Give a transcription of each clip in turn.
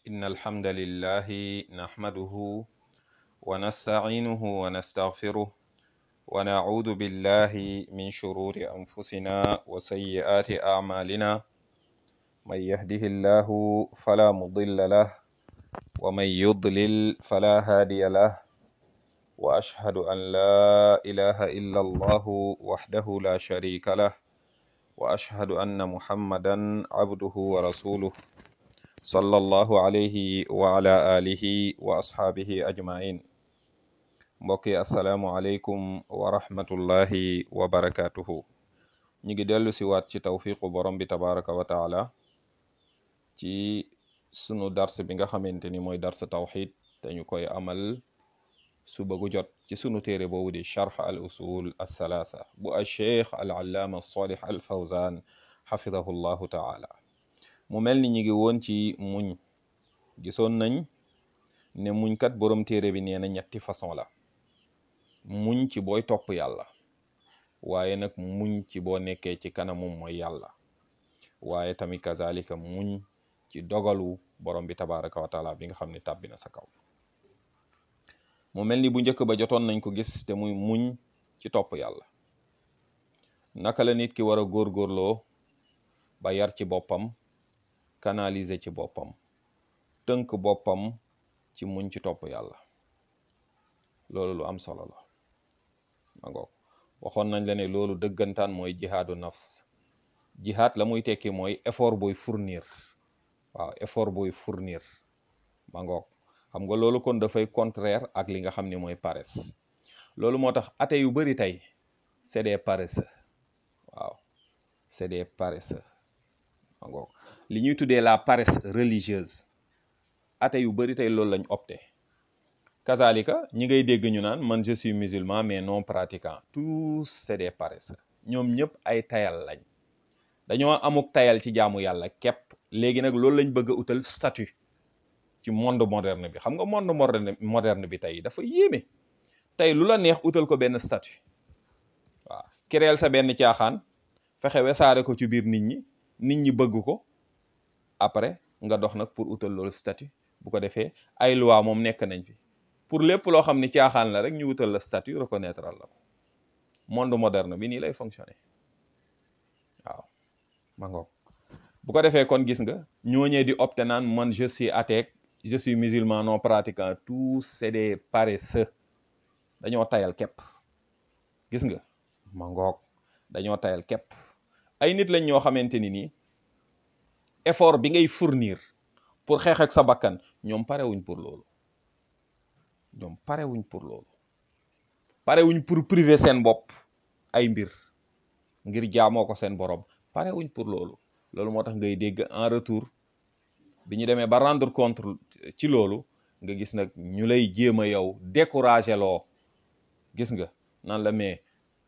إن الحمد لله نحمده ونستعينه ونستغفره ونعوذ بالله من شرور أنفسنا وسيئات أعمالنا من يهده الله فلا مضل له ومن يضلل فلا هادي له وأشهد أن لا إله إلا الله وحده لا شريك له وأشهد أن محمدا عبده ورسوله صلى الله عليه وعلى آله وأصحابه أجمعين mbokki asalaamualeykum wa rahmatullahi wa barakatuhu ñu ngi dellu si waat ci tawfiqu borom bi tabaraka wa taala ci sunu dars bi nga xamante ni mooy dars tawxid te ñu koy amal suba gu jot ci sunu téere boobu di charx al usul althalatha bu al cheikh al allaama salih al fawzan xafidahu llahu taala mu mel ni ñu ngi woon ci muñ gisoon nañ ne muñ kat borom téere bi nee na ñetti façon la muñ ci booy topp yàlla waaye nag muñ ci boo nekkee ci kanamum mooy yàlla waaye tamit kazalika muñ ci dogalu borom bi tabaraka wa taala bi nga xam ne tàbbi na sa kaw mu mel ni bu njëkk ba jotoon nañ ko gis te muy muñ ci topp yàlla naka la nit ki war a góorgóorloo ba yar ci boppam canaliser ci boppam tënk boppam ci muñ ci topp yàlla loolu lu am solo la ma ngoog waxoon nañ la ne loolu dëggantaan mooy jihaadu nafs jihaad la muy tekki mooy effort booy fournir waaw effort booy fournir ma ngoog xam nga loolu kon dafay contraire ak li nga xam ne mooy paresse loolu moo tax ate yu bari tey c'est des paresseux waaw c'est des paresseux ma ngoog li ñuy tuddee la paresse religieuse ate yu bari tey loolu lañ opté kazalika ñi ngay dégg ñu naan man je suis musulman mais non pratiquant tous c'est des paresseux ñoom ñëpp ay tayal lañ dañoo amuk tayal ci jaamu yàlla képp léegi nag loolu lañ bëgg a utal statut ci monde moderne bi xam nga monde moderne moderne bi tey dafa yéeme tey lu la neex utal ko benn statut waaw créer sa benn caaxaan fexe wesaare ko ci biir nit ñi nit ñi bëgg ko après nga dox nag pour utal loolu statut bu ko defee ay loi moom nekk nañ fi pour lépp loo xam ni caaxaan la rek ñu wutal la statut reconnaître la ko monde moderne bi nii lay fonctionner waaw ma ngoog bu ko defee kon gis nga ñooñee di opté naan man je suis athée je suis musulman non pratiquant tous c'est des paresseux dañoo tayal képp gis nga ma ngoog dañoo tayal képp ay nit lañ ñoo xamante ni nii effort bi ngay fournir pour xeex ak sa bakkan ñoom parewuñ pour loolu ñoom parewuñ pour loolu parewuñ pour priver seen bopp ay mbir ngir jaamoo ko seen borom parewuñ pour loolu loolu moo tax ngay dégg en retour bi ñu demee ba rendre compte ci loolu nga gis nag ñu lay jéem a yow décourager loo gis nga nan la mais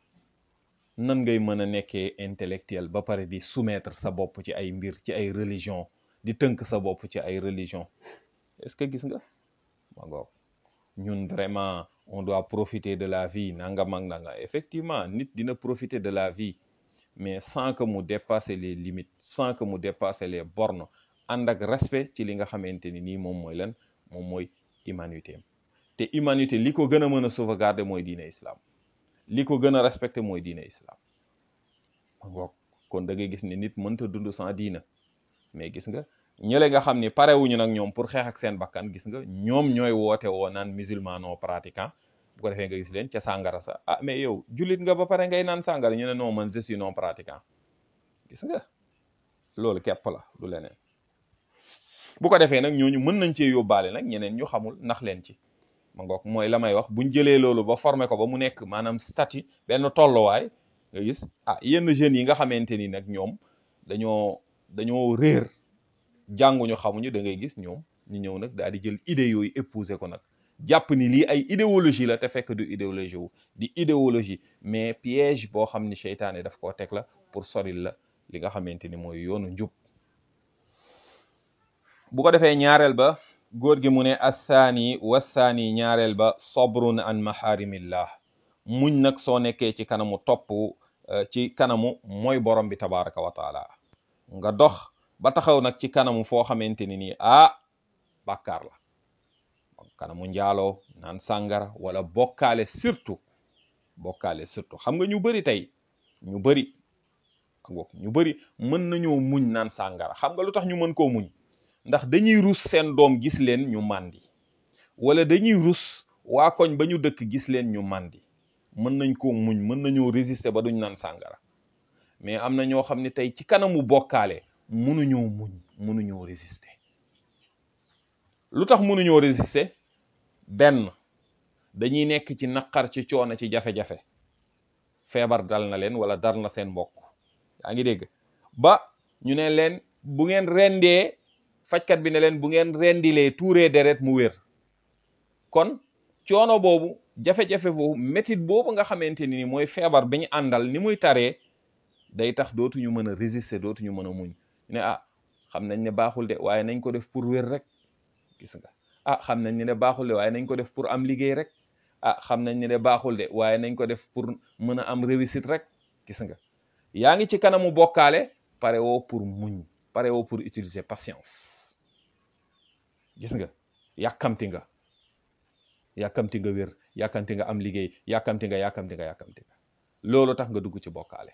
nan ngay mën a nekkee intellectuel ba pare di soumettre sa bopp ci ay mbir ci ay religion di tënk sa bopp ci ay religion est-ce que gis nga ma ngoog ñun vraiment on doit profiter de la vie nangam ak nanga effectivement nit dina profiter de la vie mais sans que mu dépasser les limites sans que mu dépasser les bornes ànd ak respect ci li nga xamante ni nii moom mooy lan moom mooy humanité te humanité li ko gën a mën a sauvegarder mooy diine islam li ko gën a respecter mooy diine islam ma ngoog kon da ngay gis ni nit mënta dund sans diina mais gis nga ñële nga xam ni parewuñu nag ñoom pour xeex ak seen bakkan gis nga ñoom ñooy woote woo naan musulman non pratiquant bu ko defee nga gis leen ca sàngara sa ah mais yow jullit nga ba pare ngay naan sàngara ñu ne non man je suis non pratiquant gis nga loolu képp la du leneen bu ko defee nag ñooñu mën nañ cee yóbbaale nag ñeneen ñu xamul nax leen ci ma ngoog mooy la may wax buñ jëlee loolu ba formé ko ba mu nekk maanaam statut benn tolluwaay nga gis ah yenn jeunes yi nga xamante ni nag ñoom dañoo dañoo réer jànguñu xamuñu da ngay gis ñoom ñu ñëw nag daal di jël idées yooyu épouser ko nag jàpp ni lii ay idéologie la te fekk du idéologie wu di idéologie mais piège boo xam ni seytaane daf koo teg la pour soril la li nga xamante ni mooy yoonu njub bu ko defee ñaareel ba góor gi mu ne athaani wathaani ñaareel ba sabrun an maharimillah muñ nag soo nekkee ci kanamu topp ci kanamu mooy borom bi tabaraka wa taala nga dox ba taxaw nag ci kanamu foo xamante ni nii ah bàkkaar la kanamu njaaloo naan sàngara wala bokkaale surtout bokkaale surtout xam nga ñu bari tey ñu bari ñu bari mën nañoo muñ naan sàngara xam nga lu tax ñu mën koo muñ ndax dañuy rus seen doom gis leen ñu màndi wala dañuy rus waa koñ ba ñu dëkk gis leen ñu màndi mën nañ koo muñ mën nañoo résister ba duñ naan sàngara mais am na ñoo xam ne tey ci kanamu bokkaale mënuñoo muñ mënuñoo résister lu tax mënuñoo résister benn dañuy nekk ci naqar ci coono ci jafe-jafe feebar dal na leen wala dal na seen mbokk yaa ngi dégg ba ñu ne leen bu ngeen rendee fajkat bi ne leen bu ngeen rendilee tuuree deret mu wér kon coono boobu jafe-jafe boobu métit boobu nga xamante ni mooy feebar bi ñu àndal ni muy taree day tax dootuñu mën a résister dootuñu mën a muñ ne ah xam nañ ne baaxul de waaye nañ ko def pour wér rek gis nga ah xam nañ ne baaxul de waaye nañ ko def pour am liggéey rek ah xam nañ ne baaxul de waaye nañ ko def pour mën a am réussite rek gis nga yaa ngi ci kanamu bokkaale pare woo pour muñ pare woo pour utiliser patience gis nga yàkkamti nga yàkkamti nga wér yàkkamti nga am liggéey yàkkamti nga yàkkamti nga yàkkamti nga loolu tax nga dugg ci bokkaale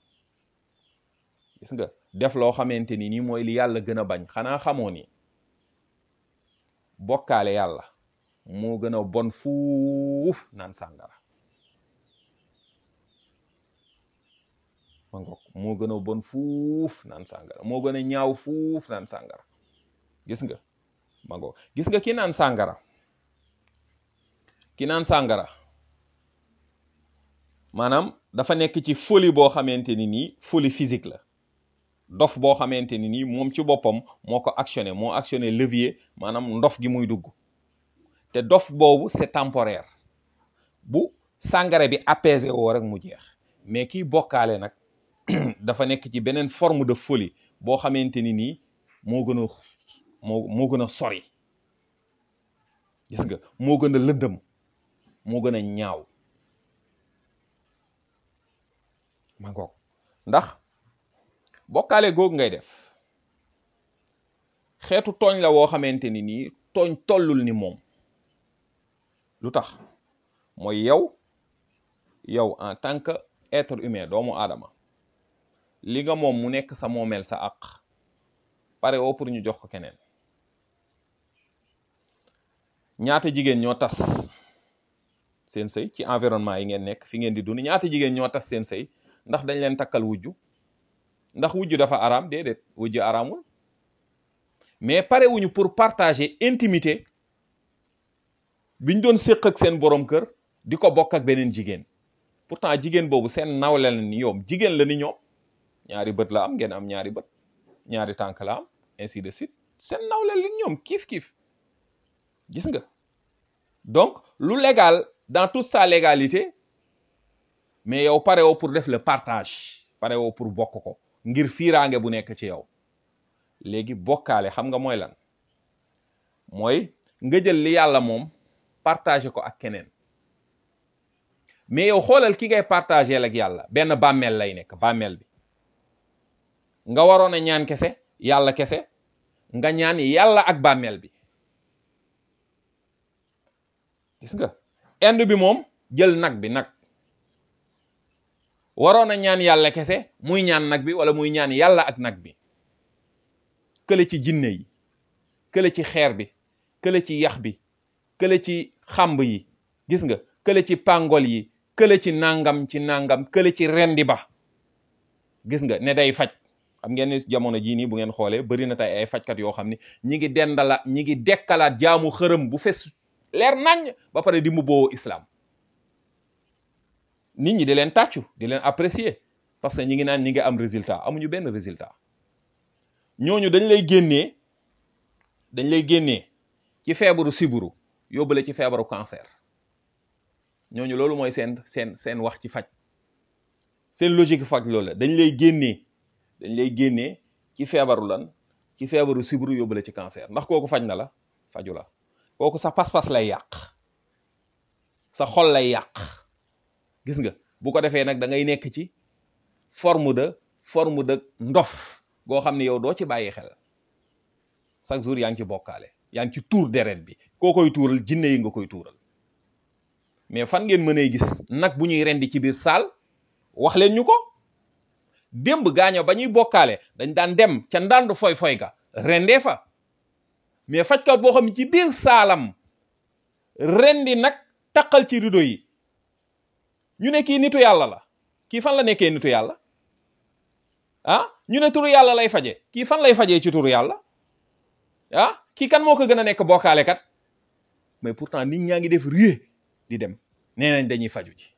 gis nga def loo xamante ni nii mooy li yàlla gën a bañ xanaa xamoo ni bokkaale yàlla moo gën a bon fuuf naan sàngara ma ngoog moo gën a bon fuuf naan sàngara moo gën a ñaaw fuuf naan sàngara gis nga ma ngoog gis nga ki naan sàngara ki naan sàngara maanaam dafa nekk ci folie boo xamante ni nii folie physique la dof boo xamante ni nii moom ci boppam moo ko actionné moo actionné levier maanaam ndof gi muy dugg te dof boobu c'est temporaire bu sàngara bi apaisé woo rek mu jeex mais kiy bokkaale nag dafa nekk ci beneen forme de folie boo xamante ni nii moo gën a moo moo gën a sori gis nga moo gën a lëndëm moo gën a ñaaw ma ngoog ndax bokkaale googu ngay def xeetu tooñ la woo xamante ni nii tooñ tollul ni moom lu tax mooy yow yow en tant que être humain doomu aadama li nga moom mu nekk sa moomeel sa àq pare woo pour ñu jox ko keneen ñaata jigéen ñoo tas seen sëy ci environnement yi ngeen nekk fi ngeen di dund ñaata jigéen ñoo tas seen sëy ndax dañ leen takkal wujju ndax wujju dafa araam déedéet wujju araamul mais pare wuñu pour partager intimité biñ doon séq ak seen borom kër di ko bokk ak beneen jigéen pourtant jigéen boobu seen nawle la ni yoom jigéen la ni ñoom ñaari bët la am ngeen am ñaari bët ñaari tànk la am ainsi de suite seen nawle la ni ñoom kiif kiif gis nga donc lu légal dans toute sa légalité mais yow pare woo pour def le partage pare woo pour bokk ko ngir fiiraange bu nekk ci yow léegi bokkaale xam nga mooy lan mooy nga jël li yàlla moom partager ko ak keneen mais yow xoolal ki ngay partager ak yàlla benn bàmmeel lay nekk bàmmeel bi nga waroon a ñaan kese yàlla kese nga ñaan yàlla ak bàmmeel bi gis nga ind bi moom jël nag bi nag waroon a ñaan yàlla kese muy ñaan nag bi wala muy ñaan yàlla ak nag bi kële ci jinne yi kële ci xeer bi kële ci yax bi kële ci xamb yi gis nga kële ci pàngol yi kële ci nangam ci nangam kële ci rendi ba gis nga ne day faj xam ngeen ni jamono jii nii bu ngeen xoolee bari na tey ay fajkat yoo xam ni ñi ngi dendala ñi ngi dekkalaat jaamu xërëm bu fes leer nañ ba pare di mu boo islam nit ñi di leen tàccu di leen apprécier parce que ñi ngi naan ñi ngi am résultat amuñu benn résultat ñooñu dañ lay génnee dañ lay génnee ci feebaru siburu yóbbale ci feebaru cancer ñooñu loolu mooy seen seen seen wax ci faj seen logique faj loolu la dañ lay génnee dañ lay génnee ci feebaru lan ci feebaru siburu yóbbale ci cancer ndax kooku faj na la faju la kooku sa pas-pas lay yàq sa xol lay yàq gis nga bu ko defee nag da ngay nekk ci forme de forme de ndof goo xam ne yow doo ci bàyyi xel chaque jour yaa ngi ci bokkaale yaa ngi ci tuur deret bi koo koy tuural jinne yi nga koy tuural mais fan ngeen mënee gis nag bu ñuy rendi ci biir saal wax leen ñu ko démb gaaño ba ñuy bokkaale dañ daan dem ca ndànd foy foy ga rendee fa mais fajkat boo xam ne ci biir saalam rendi nag taqal ci rido yi ñu ne kii nitu yàlla la kii fan la nekkee nitu yàlla ah ñu ne turu yàlla lay faje kii fan lay fajee ci turu yàlla ah kii kan moo ko gën a nekk bokkaale kat mais pourtant nit ñaa ngi def rie di dem nee nañ dañuy faju ji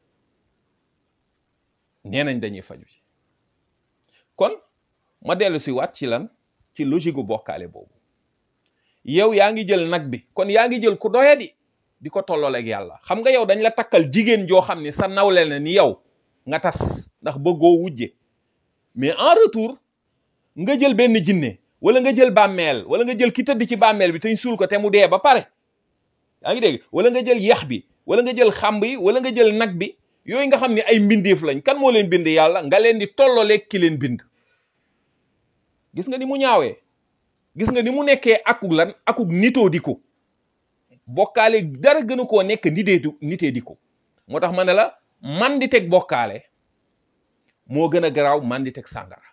nee nañ dañuy faju ji kon ma dellu si waat ci lan ci logique gu bokkaale boobu yow yaa ngi jël nag bi kon yaa ngi jël ku doyadi di ko tollooleeg yàlla xam nga yow dañ la takkal jigéen joo xam ne sa nawle na ni yow nga tas ndax bëggoo wujje mais en retour nga jël benn jinne wala nga jël bàmmeel wala nga jël ki tëdd ci bàmmeel bi te ñu suul ko te mu dee ba pare yaa ngi dégg wala nga jël yax bi wala nga jël xamb yi wala nga jël nag bi yooyu nga xam ne ay mbindeef lañ kan moo leen bind yàlla nga leen di tollooleeg ki leen bind gis nga ni mu ñaawee gis nga ni mu nekkee akuk lan akuk nitoo di ko bokkaale dara gënu koo nekk nitee du nitee di ko moo tax ma ne la man di teg bokkaale moo gën a garaaw man di teg sàngara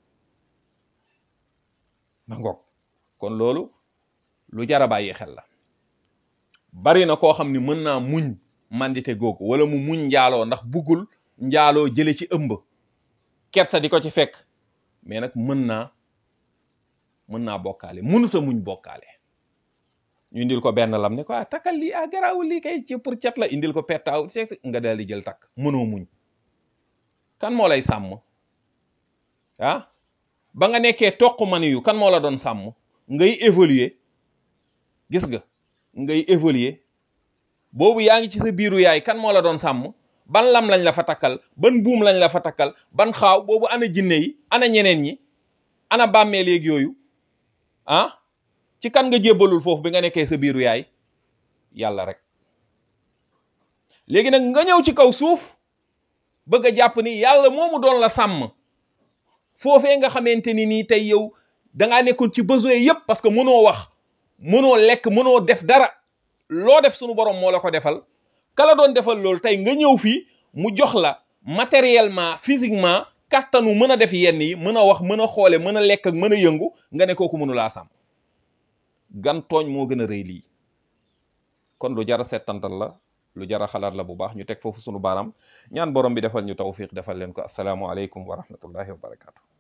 ma ngoog kon loolu lu jar a bàyyi xel la bari na koo xam ni mën naa muñ mandite googu wala mu muñ njaaloo ndax buggul njaaloo jële ci ëmb kersa di ko ci fekk mais nag mën naa mën naa bokkaale mënuta muñ bokkaale ñu indil ko benn lam ne ko ah takkal lii ah garaawul lii kay ci pour cat la indil ko pettaaw nga daal di jël takk mënoo muñ kan moo lay sàmm ah ba nga nekkee toq mani yu kan moo la doon sàmm ngay évoluer gis nga ngay évoluer boobu yaa ngi ci sa biiru yaay kan moo la doon sàmm ban lam lañ la fa takkal ban buum lañ la fa takkal ban xaaw boobu ana jinne yi ana ñeneen ñi ana bàmmeel yeeg yooyu ah ci kan nga jébbalul foofu bi nga nekkee sa biiru yaay yàlla rek léegi nag nga ñëw ci kaw suuf bëgg a jàpp ni yàlla moomu doon la sàmm foofee nga xamante ni nii tey yow dangaa nekkoon ci besoin yépp parce que mënoo wax mënoo lekk mënoo def dara loo def sunu borom moo la ko defal kala doon defal loolu tey nga ñëw fii mu jox la matériellement physiquement kattanu mën a def yenn yi mën a wax mën a xoole mën a lekk ak mën a yëngu nga ne kooku mënu laa sàmm gan tooñ moo gën a rëy lii kon lu jara settantal la lu jara xalaat la bu baax ñu teg foofu sunu baaraam ñaan borom bi defal ñu tawfiq defal leen ko asalaamu aleykum wa rahmatullahi wa barakatu